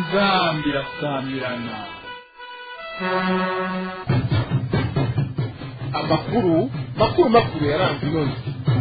inzambi irasamirana amakuru makuru makuru yaranze inoze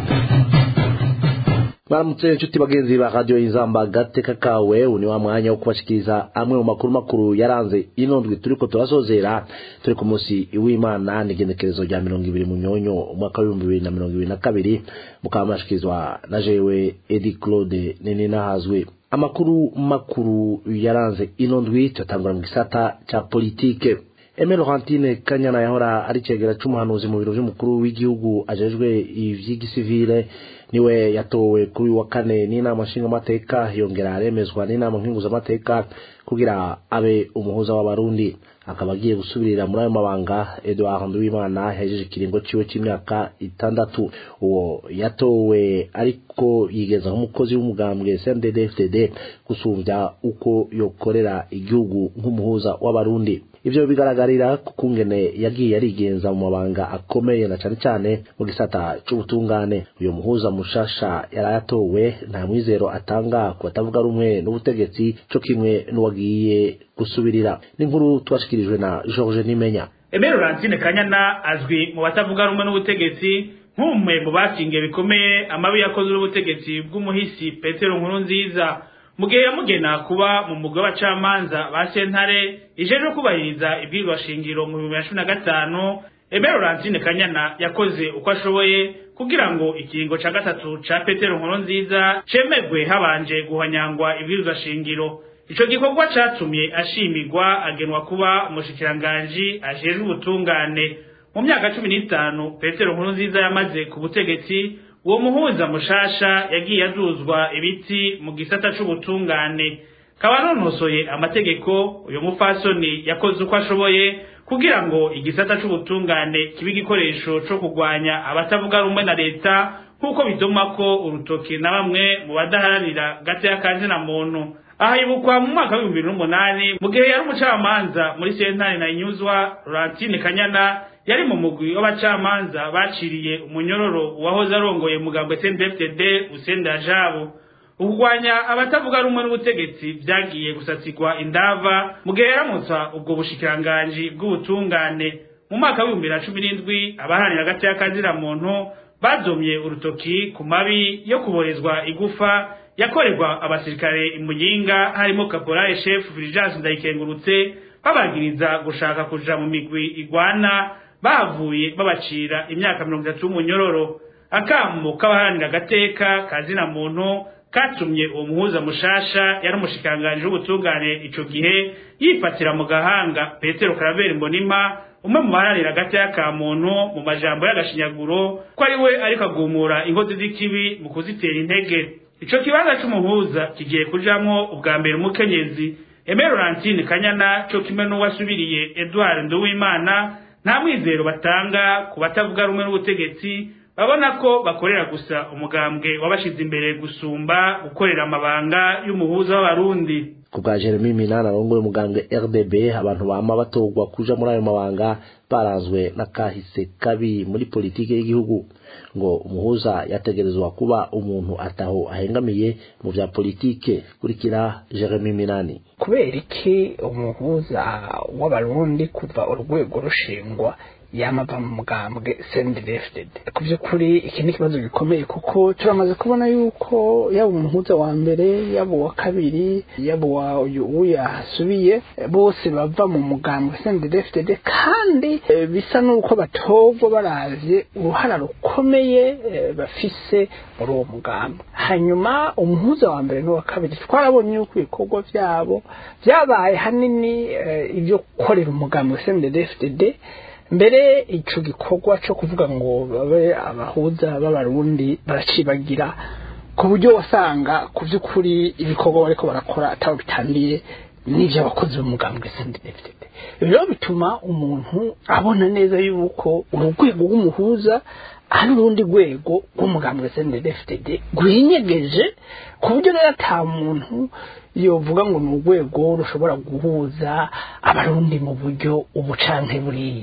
baramutse inshuti bagenzi ba radiyo y'inzamba gateka kawe uyu ni wa mwanya wo kubashikiriza amwe mu makuru makuru yaranze ino ndwi turiko turasozera turi ku munsi w'imana n'igenekerezo rya mirongo ibiri mu nyonyo umwaka w'ibihumbi bibiri na mirongo ibiri na kabiri mukaba mwashikirizwa na jewe edi claude nini nahazwe amakuru makuru yaranze ino ndwi tuyatangura mu gisata ca politike Aime Laurentine Kanyana yahora ari cegera c'umuhanuzi mu biro vy'umukuru w'igihugu ajejwe ivy'igisivile niwe yatowe kuri wa kane n'inama nshingamateka yongera aremezwa n'inama nkinguzamateka kugira abe umuhuza w'abarundi akaba agiye gusubirira muri ayo mabanga Edouard Nduwimana yahejeje ikiringo ciwe c'imyaka itandatu uwo yatowe ariko yigeza nk'umukozi w'umugambwe CNDD-FDD gusumvya uko yokorera igihugu nk'umuhuza w'abarundi ivyo bigaragarira ku kungene yagiye arigenza mu mabanga akomeye na cane cane mu gisata c'ubutungane uyo muhuza mushasha yarayatowe nta mwizero atanga ku batavuga rumwe n'ubutegetsi co kimwe n'uwagiye gusubirira n'inkuru tubashikirijwe na George Nimenya Aime Laurentine Kanyana azwi mu batavuga rumwe n'ubutegetsi nk'umwe mu bakingiye bikomeye amabi yakoze n'ubutegetsi bw'umuhisi Petero Nkurunziza mu gihe yamugena kuba mu mugwi w'abacamanza ba sentare ijejwe kubahiriza ibwirizwa shingiro mu bihumbi bibiri na cumi na gatanu Aime Laurentine Kanyana yakoze uko ashoboye kugira ngo ikiringo ca gatatu ca Petero Nkurunziza cemegwe habanje guhanyangwa ibwirizwa shingiro ico gikorwa catumye ashimirwa agenwa kuba umushikiranganji ajejwe ubutungane mu myaka cumi n'itanu Petero Nkurunziza yamaze ku butegetsi uwo muhuza mushasha yagiye azuzwa ibiti mu gisata c'ubutungane kaba nonosoye amategeko uyu mufasoni yakoze uko ashoboye kugira ngo igisata c'ubutungane kibe igikoresho co kurwanya abatavuga rumwe na leta nk'uko bidoma ko urutoki na bamwe mu badaharanira gateya kazina muntu aha yibukwa mu mwaka w'ibihumbi bibiri n'umunani mu gihe yari umucamanza muri sentare na inyuzwa Laurentine Kanyana yari mu mugwi w'abacamanza baciriye umunyororo uwahoze arongoye mugambwe CNDD-FDD Usenda Jabo ukugwanya abatavuga rumwe n'ubutegetsi vyagiye gusatsigwa indava mu gihe yaramutsa ubwo bushikiranganji bw'ubutungane mu mwaka w'ibihumbi bibiri na cumi n'indwi abaharanira hagati y'akazira muntu badomye urutoki ku mabi yo kuborezwa igufa yakorerwa abasirikare imuyinga harimo caporal chef Fulgence Ndayikengurutse babagiriza gushaka kuja mu migwi igwana bavuye babacira imyaka mirongo itatu y'umunyororo akamo k'abaharanira agateka kazina muntu katumye uwo muhuza mushasha yari umushikiranganji w'ubutungane ico gihe yifatira mu gahanga petero karaveri mbonima umwe mu baharanira agateka ka muntu mu majambo y'agashinyaguro ko ari we ariko agumura inkozi z'ikibi mu kuzitera intege ico kibanza c'umuhuza kigiye kujamwo ubwa mbere umukenyezi Aime Laurentine Kanyana co kimwe n'uwasubiriye Edouard Nduwimana nta mwizero batanga ku batavuga rumwe n'ubutegetsi babona ko bakorera gusa umugambwe wabashize imbere gusumba gukorera amabanga y'umuhuza w'abarundi ku bwa Jeremy Minana arongoye umugambwe RDB abantu bama batogwa kuja muri ayo mabanga baranzwe n'akahise kabi muri politike y'igihugu ngo umuhuza yategerezwa kuba umuntu ataho ahengamiye mu vya politike kurikira Jeremy Minani kubera iki umuhuza w'abarundi kuva urwego rushingwa yamava mu mugambwe CNDD-FDD ku by'ukuri iki ni ikibazo gikomeye kuko turamaze kubona yuko yaba umuhuza wa mbere yaba uwa kabiri yaba uwa uyu yasubiye bose bava mu mugambwe CNDD-FDD kandi e, bisa n'uko batogwa baravye uruhara rukomeye e, bafise muri uwo mugambi hanyuma umuhuza wa mbere n'uwa kabiri twarabonye yuko ibikorwa vyabo vyabaye hanini e, ibyo gukorera umugambi CNDD-FDD mbere ico gikorwa cyo kuvuga ngo babe abahuza b'abarundi baracibagira ku buryo wasanga ku by'ukuri ibikorwa bariko barakora atabo bitandiye n'ivyo abakozi b'umugambwe CNDD-FDD rero bituma umuntu abona neza yuko urugwego rw'umuhuza ari urundi rwego rw'umugambwe CNDD-FDD rwinyegeje ku buryo rero ata muntu yovuga ngo ni urwego rushobora guhuza abarundi mu buryo ubu canke buriya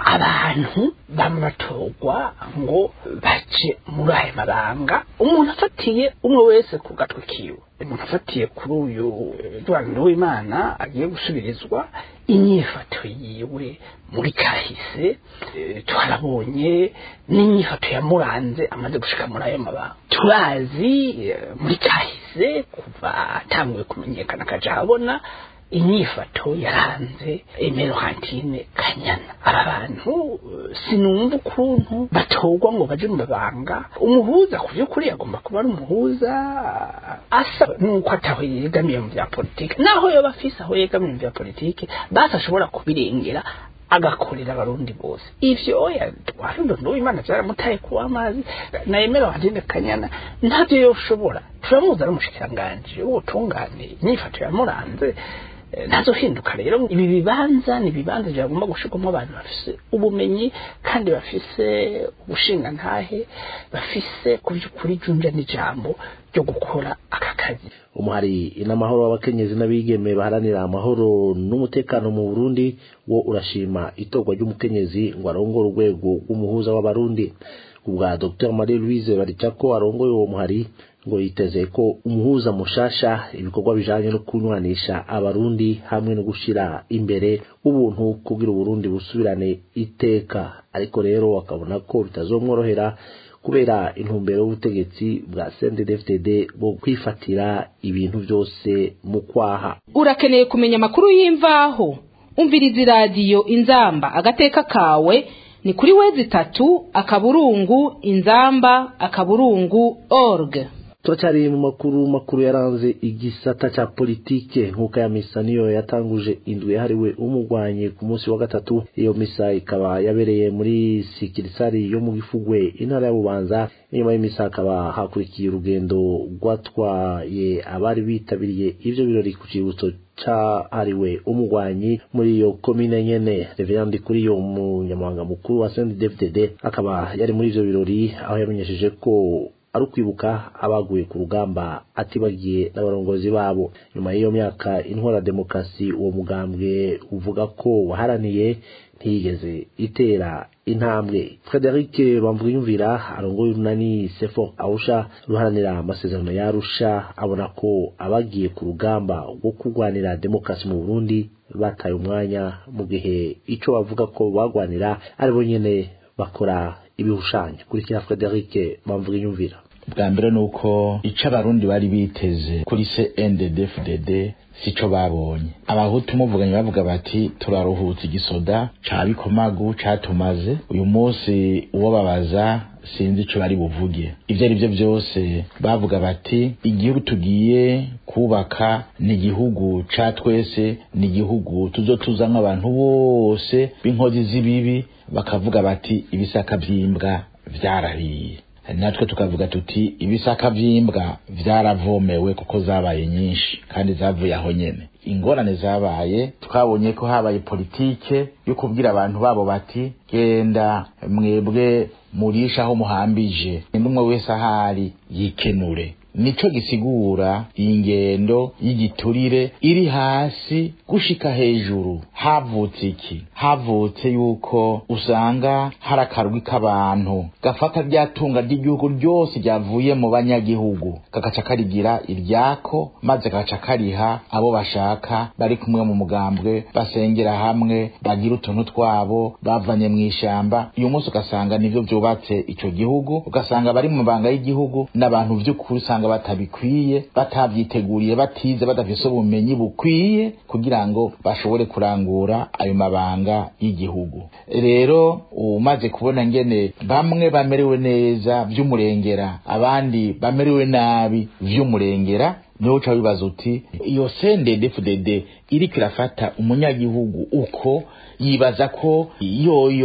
abantu bamatorwa ngo bace muri aya mabanga umuntu afatiye umwe wese ku gatwe kiwe umuntu afatiye kuri uyu Edouard w'imana agiye gusubirizwa inyifato yiwe muri kahise eh, twarabonye n'inyifato yamuranze amaze gushika muri ayo mabanga turazi eh, muri kahise kuva atanguye kumenyekana akaja abona inyifato yaranze emero hantine kanyana aba bantu eh, sinumva ukuntu batorwa ngo baje mu mabanga umuhuza ku by'ukuri agomba kuba ari umuhuza asa nuko ataho yegamiye mu bya politiki naho yoba afise aho yegamiye mu bya politiki basi ashobora kubirengera agakorera abarundi bose ivyo oya twarundo n'uwimana vyaramutaye kuwa amazi na emero hantine kanyana ntavyo yoshobora turamuzi ari umushikiranganji w'ubutungane inyifato yamuranze Eh, ntazohinduka rero ibi bibanza ni ibibanza byagomba gushirwamo abantu bafise ubumenyi kandi bafise ubushingantahe bafise ku by'ukuri junja n'ijambo ryo gukora aka kazi umuhari inamahoro w'abakenyezi n'abigeme baharanira amahoro n'umutekano mu Burundi wo urashima itorwa ry'umukenyezi ngo arongore urwego rw'umuhuza w'abarundi ubwa Dr Marie Louise Baricako arongoye uwo muhari ngo yiteze ko umuhuza mushasha ibikorwa bijanye no kunywanisha abarundi hamwe no gushira imbere ubuntu kugira uburundi busubirane iteka ariko rero akabona ko bitazomworohera kubera intumbero y'ubutegetsi bwa CNDD-FDD bwo kwifatira ibintu byose mu kwaha urakeneye kumenya amakuru y'imvaho umviriza iradiyo inzamba agateka kawe ni kuri wezi itatu akaburungu inzamba akaburungu org turacyari mu makuru makuru yaranze igisata ca politike nk'uko ya misa niyo yatanguje indwi yahariwe umugwanyi ku munsi wa gatatu iyo misa ikaba yabereye muri sikirisari yo mu gifugwe intara ya bubanza inyuma y'imisa hakaba hakurikiye urugendo rwatwaye abari bitabiriye ivyo birori ku cibutso cahariwe umugwanyi muri iyo komine nyene reverandi kuri yo umunyamabanga mukuru wa CNDD-FDD akaba yari muri ivyo birori aho yamenyesheje ko ari ukwibuka abaguye ku rugamba atibagiye n'abarongozi babo nyuma y'iyo myaka intwara demokarasi uwo mugambwe uvuga ko waharaniye ntiyigeze itera intambwe frederic bamvuyumvira arongoye urunani sefo awusha ruharanira amasezerano yarusha abona ko abagiye ku rugamba rwo kurwanira demokarasi mu burundi bataye umwanya mu gihe ico bavuga ko bagwanira ari bo nyene bakora ibihushanyo kurikira Frederic Bamvugiyumvira bwa mbere nuko ico abarundi bari biteze kuri CNDD-FDD sico babonye abahutu muvuganye bavuga bati turaruhutse igisoda ca bikomagu catumaze uyu munsi uwo babaza sinzi ico bari buvuge ivyo ari byo byose bavuga bati igihugu tugiye kubaka ni igihugu ca twese ni igihugu tuzotuzamwo abantu bose b'inkozi z'ibibi bakavuga bati ibisaka vy'imbwa vyarahiye natwe tukavuga tuti ibisaka vy'imbwa vyaravomewe kuko zabaye nyinshi kandi zavuye aho nyene ingorane zabaye twabonye ko habaye politike yo kubwira abantu babo bati genda mwebwe murisha aho muhambije n'umwe wese ahari yikenure nico gisigura iyi ngendo y'igiturire iri hasi gushika hejuru havutse iki havutse yuko usanga hari akarwi k'abantu gafata ryatunga ry'igihugu ryose ryavuye mu banyagihugu kagaca karigira iryako maze kagaca kariha abo bashaka bari kumwe mu mugambwe basengera hamwe bagira utuntu twabo bavanye mu ishamba uyu munsi ugasanga nivyo vyubatse ico gihugu ugasanga bari mu mabanga y'igihugu n'abantu vy'ukuri usanga batabikwiye batavyiteguriye batize badafise ubumenyi bukwiye kugira ngo bashobore kurangura ayo mabanga y'igihugu rero umaze kubona ngene bamwe bamerewe neza vy'umurengera abandi bamerewe nabi vy'umurengera niho uca wibaza uti iyo CNDD-FDD iriko irafata umunyagihugu uko yibaza ko yoyo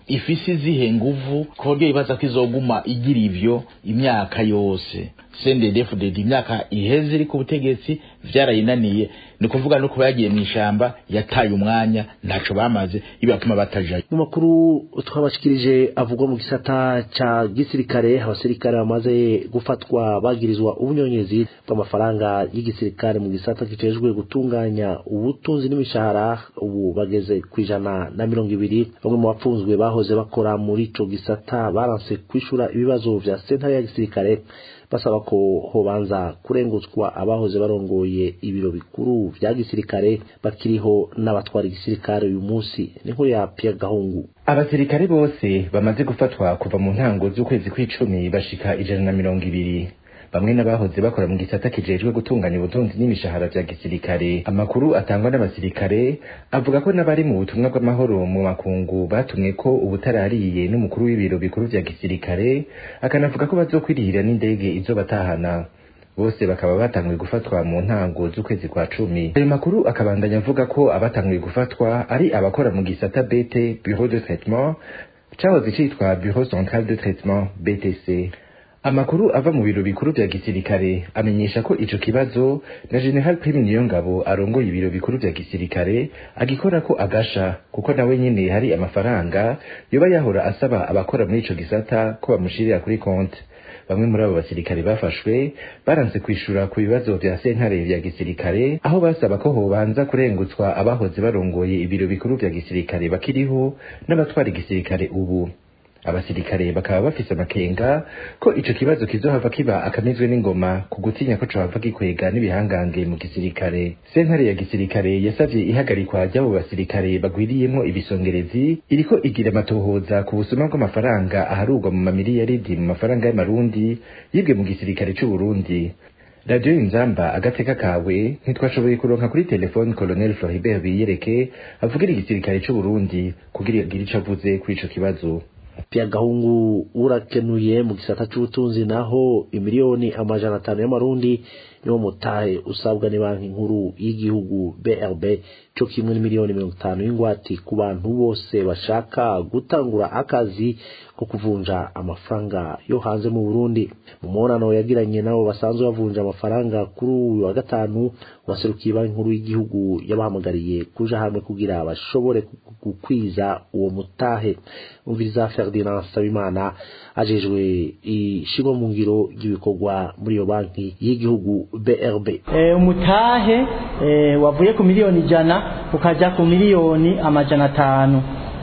ifise izihe nguvu ku buryo yibaza ko izoguma igira ivyo imyaka yose CNDD-FDD imyaka iheze iri ku butegetsi vyarayinaniye ni kuvuga no kuba yagiye mw'ishamba yataye umwanya ntaco bamaze bibatuma batajayo mu makuru twabashikirije avugwa mu gisata ca gisirikare abasirikare bamaze gufatwa bagirizwa ubunyonyezi bw'amafaranga y'igisirikare mu gisata kijejwe gutunganya ubutunzi n'imishahara ubu bageze ku ijana na mirongo ibiri bamwe mu bapfunzwe bahoze bakora muri ico gisata baranse kwishura ibibazo vya sentare ya gisirikare basaba ko hobanza kurengutswa abahoze barongoye ibiro bikuru vya gisirikare bakiriho n'abatwara igisirikare uyu munsi ni nkuru ya Pierre Gahungu abasirikare bose bamaze gufatwa kuva mu ntango z'ukwezi kw'icumi bashika ijana na mirongo ibiri bamwe n'abahoze bakora mu gisata kijejwe gutunganya ubutunzi n'imishahara vya gisirikare amakuru atangwa n'abasirikare avuga ko n'abari mu butumwa bw'amahoro mu makungu batumwe ko ubutarariye n'umukuru w'ibiro bikuru vya gisirikare akanavuga ko bazokwirihira n'indege izobatahana bose bakaba batanguye gufatwa mu ntango z'ukwezi kwa cumi ayo makuru akabandanya avuga ko abatanguye gufatwa ari abakora mu gisata bete bureau de traitement cahoze citwa bureau central de traitement btc amakuru ava mu biro bikuru vya gisirikare amenyesha ko ico kibazo na general prime niyongabo arongoye ibiro bikuru vya gisirikare agikora ko agasha kuko nawe nyene hari amafaranga yoba yahora asaba abakora muri ico gisata ko bamushirira kuri konte bamwe muri abo basirikare bafashwe baranse kwishura ku bibazo vya sentare vya gisirikare aho basaba ko hobanza kurengutswa abahoze barongoye ibiro bikuru vya gisirikare bakiriho n'abatwara igisirikare ubu abasirikare bakaba bafise amakenga ko ico kibazo kizohava kiba akamizwe n'ingoma ku gutinya ko cohava gikwega n'ibihangange mu gisirikare sentare ya gisirikare yasavye ihagarikwa ry'abo basirikare bagwiriyemwo ibisongerezi iriko igira amatohoza ku busuma bw'amafaranga aharurwa mu mamiliyaridi mu mafaranga y'amarundi yibwe mu gisirikare c'uburundi radiyo inzamba agateka kawe ntitwashoboye kuronka kuri telefone colonel floribert biyereke avugira igisirikare c'uburundi kugira agire ico avuze kuri ico kibazo Pierre Gahungu urakenuye mu gisata c'ubutunzi naho imiliyoni amajana atanu y'amarundi niwo mutahe usabwa ni banki nkuru y'igihugu BRB cyo kimwe n'imiliyoni mirongo itanu y'ingwati ku bantu bose bashaka gutangura akazi ko kuvunja amafaranga yo hanze mu Burundi mu mubonano yagiranye nabo basanzwe bavunja amafaranga kuri uyu wa gatanu waserukiye banki nkuru y'igihugu yabahamagariye kuja hamwe kugira bashobore gukwiza uwo mutahe umviriza Ferdinand Sabimana ajejwe ishigwa mu ngiro ry'ibikorwa muri iyo banki y'igihugu BRB e, umutahe e, wavuye ku miliyoni ijana ukaja ku miliyoni amajana atanu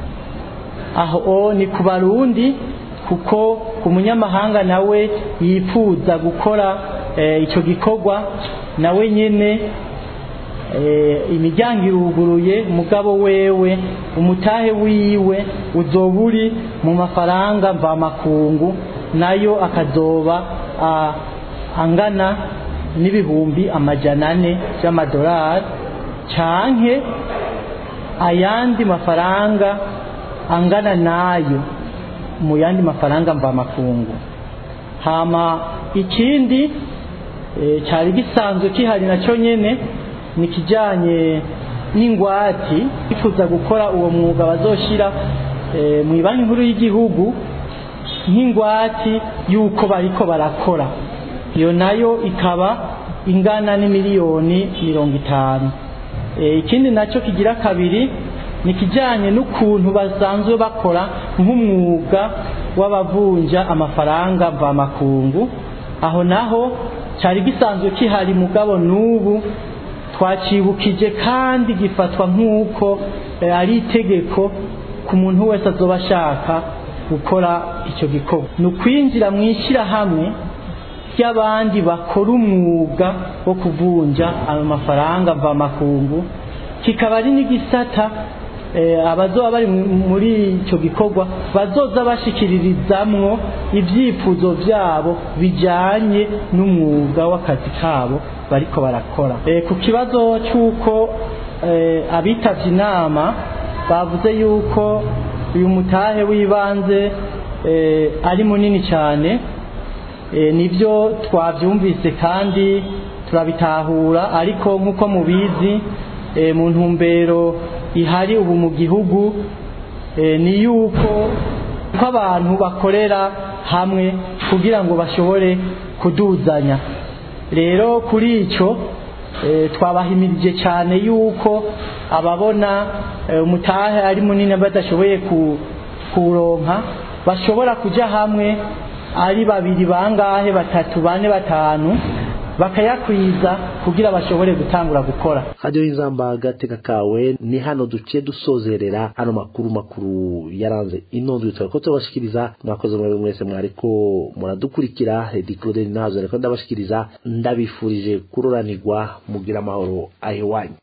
aho ni ku barundi kuko ku munyamahanga nawe yifuza gukora e, icyo gikorwa nawe nyene e, imiryango iruguruye mugabo wewe umutahe wiwe uzoba uri mu mafaranga mvamakungu nayo akazoba a, angana n'ibihumbi amajana ane by'amadolari canke ayandi mafaranga angana nayo mu yandi mafaranga mvamakungu hama ikindi e, cyari gisanzwe kihari nacyo nyene ni kijanye n'ingwati bifuza gukora uwo mwuga bazoshira e, mu banki nkuru y'igihugu nk'ingwati y'uko bariko barakora iyo nayo ikaba ingana n'imiliyoni mirongo itanu ikindi nacyo kigira kabiri ni kijyanye n'ukuntu basanzwe bakora nk'umwuga w'abavunja amafaranga mvamakungu aho naho cyari gisanzwe kihari mugabo n'ubu twacibukije kandi gifatwa nk'uko ari itegeko ku muntu wese azoba ashaka gukora icyo gikorwa ni ukwinjira mu ishyirahamwe ry'abandi bakora umwuga wo kuvunja ayo mafaranga mvamakungu kikaba ari n'igisata abazoba bari muri icyo gikorwa bazoza bashikiririzamwo ibyifuzo byabo bijyanye n'umwuga w'akazi kabo bariko barakora ku kibazo cy'uko abitabye inama bavuze yuko uyu mutahe w'ibanze ari munini cyane nibyo twabyumvise kandi turabitahura ariko nk'uko mubizi mu ntumbero ihari ubu mu gihugu eh, ni yuko ko abantu bakorera hamwe kugira ngo bashobore kuduzanya rero kuri icyo eh, twabahimirije cyane yuko ababona eh, umutahe ari munini badashoboye ku- kuronka bashobora kujya hamwe ari babiri bangahe batatu bane batanu bakayakwiza kugira bashobore gutangura gukora radiyo y'inzamba agateka kawe ni hano duciye dusozerera hano makuru makuru yaranze inondwe tukaba ko turabashikiriza mwakoze mwebwe mwese mwariko muradukurikira edi claude nazo ariko ndabashikiriza ndabifurije kuroranirwa mugira amahoro aho iwanyu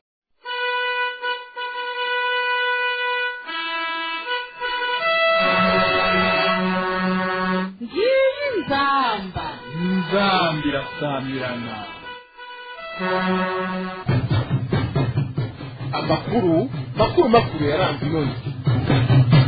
ngiyi nzamba inzamba irasamirana amakuru makuru makuru yaranze inondwe